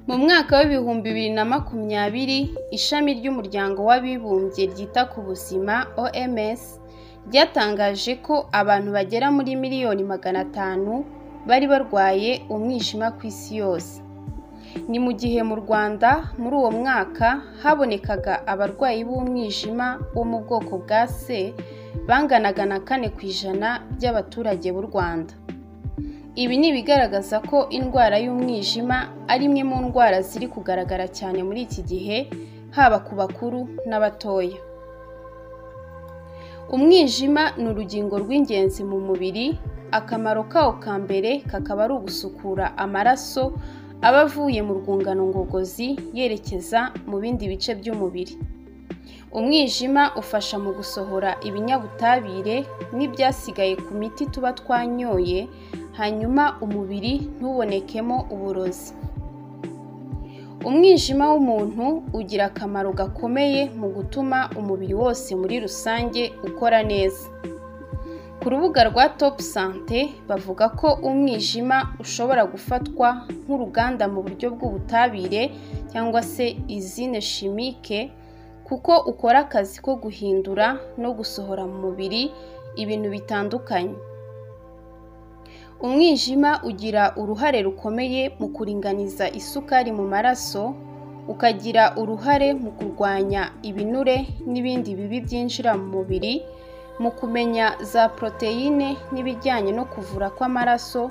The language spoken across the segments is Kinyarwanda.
Mu mwaka w'ibihumbi bibiri na makumyabiri, ishami ry'Umuryango w'Abibumbye ryita ku Buzima (OMS) ryatangaje ko abantu bagera muri miliyoni magana atanu bari barwaye umwijima ku isi yose. Ni mu gihe mu Rwanda muri uwo mwaka habonekaga abarwayi b'umwijima wo mu bwoko bwa C banganaga na kane ku ijana by'abaturage b'u Rwanda. Ibi ni ibigaragaza ko indwara y'umwijima ari imwe mu ndwara ziri kugaragara cyane muri iki gihe, haba ku bakuru n'abatoya. Umwijima ni urugingo rw'ingenzi mu mubiri, akamaro kawo ka mbere kakaba ari ugusukura amaraso aba avuye mu rwungano ngogozi yerekeza mu bindi bice by'umubiri. Umwijima ufasha mu gusohora ibinyabutabire n'ibyasigaye ku miti tuba twanyoye, hanyuma umubiri ntubonekemo uburozi. Umwijima w'umuntu ugira akamaro gakomeye mu gutuma umubiri wose muri rusange ukora neza. Ku rubuga rwa Top Sante bavuga ko umwijima ushobora gufatwa nk'uruganda mu buryo bw'ubutabire cyangwa se izine chimique kuko ukora akazi ko guhindura no gusohora mu mubiri ibintu bitandukanye. Umwijima ugira uruhare rukomeye mu kuringaniza isukari mu maraso, ukagira uruhare mu kurwanya ibinure n'ibindi bibi byinjira mu mubiri, mu kumenya za poroteyine n'ibijyanye no kuvura kw'amaraso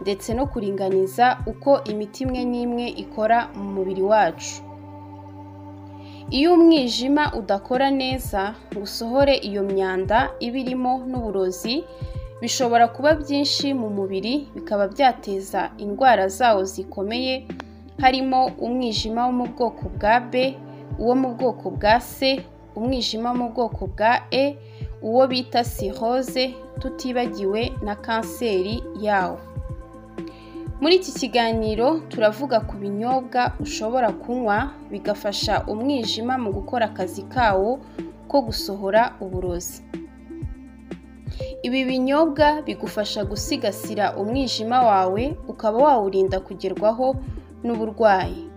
ndetse no kuringaniza uko imiti imwe n'imwe ikora mu mubiri wacu. Iyo umwijima udakora neza ngo usohore iyo myanda iba irimo n'uburozi, bishobora kuba byinshi mu mubiri bikaba byateza indwara zawo zikomeye, harimo umwijima wo mu bwoko bwa B, uwo mu bwoko bwa C, umwijima wo mu bwoko bwa E, uwo bita cirrhose tutibagiwe na kanseri yawo. Muri iki kiganiro turavuga ku binyobwa ushobora kunywa bigafasha umwijima mu gukora akazi kawo ko gusohora uburozi. Ibi binyobwa bigufasha gusigasira umwijima wawe ukaba wawurinda kugerwaho n'uburwayi.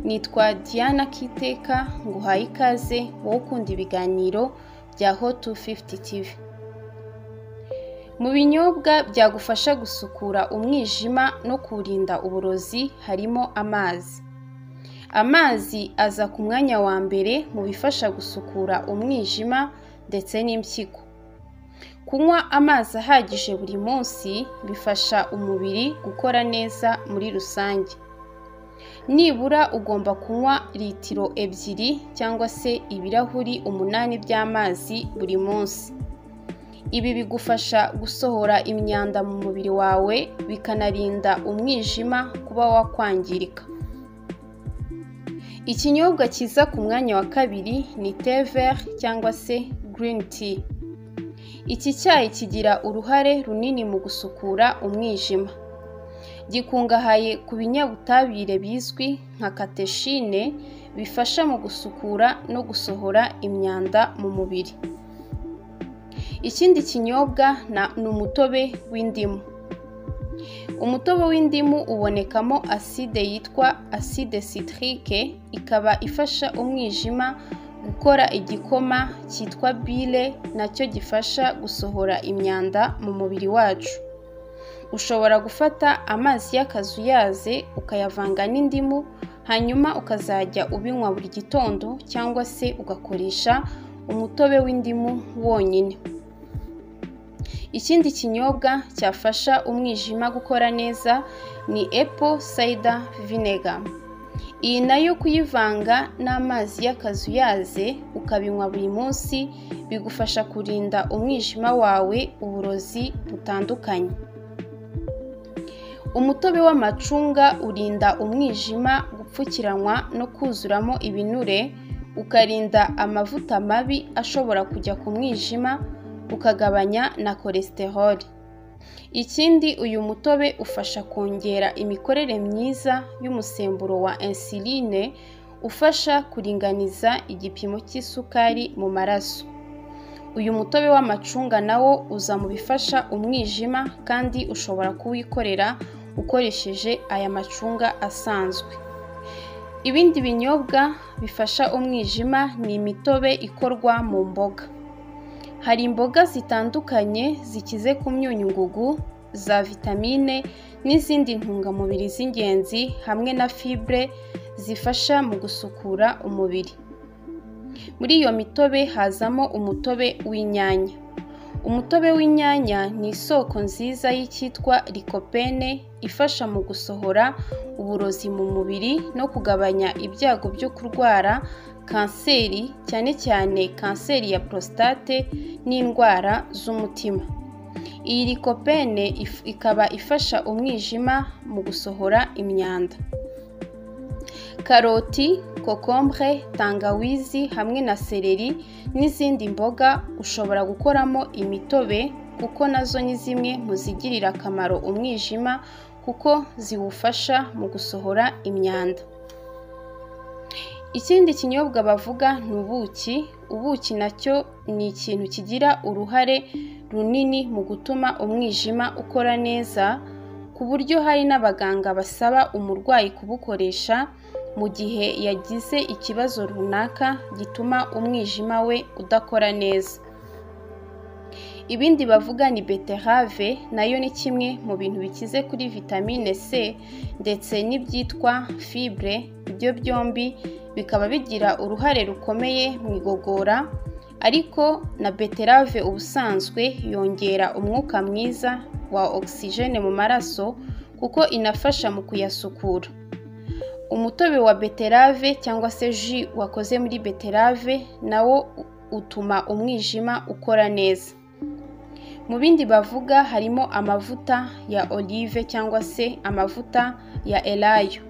Nitwa Diana Kiteka nguhaye ikaze wowe ukunda ibiganiro bya Hot 250 TV. Mu binyobwa byagufasha gusukura umwijima no kuwurinda uburozi harimo amazi. Amazi aza ku mwanya wa mbere mu bifasha gusukura umwijima ndetse n'impyiko. Kunywa amazi ahagije buri munsi bifasha umubiri gukora neza muri rusange. Nibura ugomba kunywa litiro ebyiri cyangwa se ibirahuri umunani by'amazi buri munsi. Ibi bigufasha gusohora imyanda mu mubiri wawe bikanarinda umwijima kuba wakwangirika. Ikinyobwa kiza ku mwanya wa kabiri ni te vert cyangwa se green tea. Iki cyayi kigira uruhare runini mu gusukura umwijima. Gikungahaye ku binyabutabire bizwi nka kateshine bifasha mu gusukura no gusohora imyanda mu mubiri. Ikindi kinyobwa ni umutobe w'indimu. Umutobe w'indimu ubonekamo acide yitwa acide citrique, ikaba ifasha umwijima gukora igikoma cyitwa bile nacyo gifasha gusohora imyanda mu mubiri wacu. Ushobora gufata amazi y'akazuyazi ukayavanga n'indimu, hanyuma ukazajya ubinywa buri gitondo cyangwa se ugakoresha umutobe w'indimu wonyine. Ikindi kinyobwa cyafasha umwijima gukora neza ni apple cider vinegar. Iyi nayo kuyivanga n'amazi y'akazuyazi ukabinywa buri munsi bigufasha kurinda umwijima wawe uburozi butandukanye. Umutobe w'amacunga urinda umwijima gupfukiranwa no kuzuramo ibinure, ukarinda amavuta mabi ashobora kujya ku mwijima, ukagabanya na cholesterol. Ikindi uyu mutobe ufasha kongera imikorere myiza y'umusemburo wa insuline, ufasha kuringaniza igipimo cy'isukari mu maraso. Uyu mutobe w'amacunga nawo uza mu bifasha umwijima kandi ushobora kuwikorera ukoresheje aya macunga asanzwe. Ibindi binyobwa bifasha umwijima ni imitobe ikorwa mu mboga. Hari imboga zitandukanye zikize ku myunyu ngugu, za vitamine n'izindi ntungamubiri z'ingenzi hamwe na fibre zifasha mu gusukura umubiri. Muri iyo mitobe hazamo umutobe w'inyanya. Umutobe w'inyanya ni isoko nziza y'icyitwa lycopene ifasha mu gusohora uburozi mu mubiri no kugabanya ibyago byo kurwara kanseri cyane cyane kanseri ya prostate n'indwara z'umutima. Iyi lycopene ikaba ifasha umwijima mu gusohora imyanda. Karoti, kokombure, tangawizi hamwe na seleri n'izindi mboga ushobora gukoramo imitobe kuko nazo ni zimwe mu zigirira akamaro umwijima kuko ziwufasha mu gusohora imyanda. Ikindi kinyobwa bavuga ni ubuki, ubuki nacyo ni ikintu kigira uruhare runini mu gutuma umwijima ukora neza ku buryo hari n'abaganga basaba umurwayi kubukoresha mu gihe yagize ikibazo runaka gituma umwijima we udakora neza. Ibindi bavuga ni beterave nayo ni kimwe mu bintu bikize kuri vitamine C ndetse n'ibyitwa fibre, ibyo byombi bikaba bigira uruhare rukomeye mu igogora ariko na beterave ubusanzwe yongera umwuka mwiza wa ogisijene mu maraso kuko inafasha mu kuyasukura. Umutobe wa beterave cyangwa se ji wakoze muri beterave nawo utuma umwijima ukora neza. Mu bindi bavuga harimo amavuta ya olive cyangwa se amavuta ya elayo.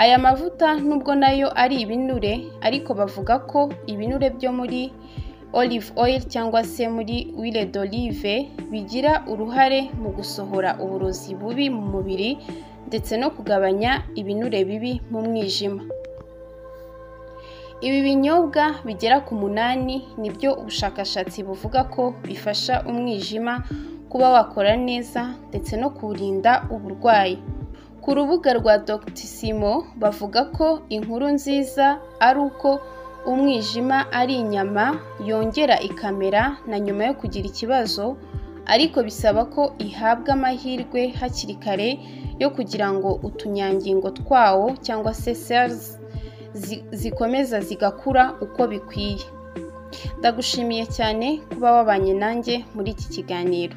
Aya mavuta nubwo nayo ari ibinure ariko bavuga ko ibinure byo muri olive oil cyangwa se muri huile d'olive bigira uruhare mu gusohora uburozi bubi mu mubiri ndetse no kugabanya ibinure bibi mu mwijima. Ibi binyobwa bigera ku munani nibyo ubushakashatsi buvuga ko bifasha umwijima kuba wakora neza ndetse no kuwurinda uburwayi. Ku rubuga rwa Doctissimo bavuga ko inkuru nziza ari uko umwijima ari inyama yongera ikamera na nyuma yo kugira ikibazo ariko bisaba ko ihabwa amahirwe hakiri kare yo kugira ngo utunyangingo twawo cyangwa se cells zikomeza zigakura uko bikwiye. Ndagushimiye cyane kuba wabanye nanjye muri iki kiganiro.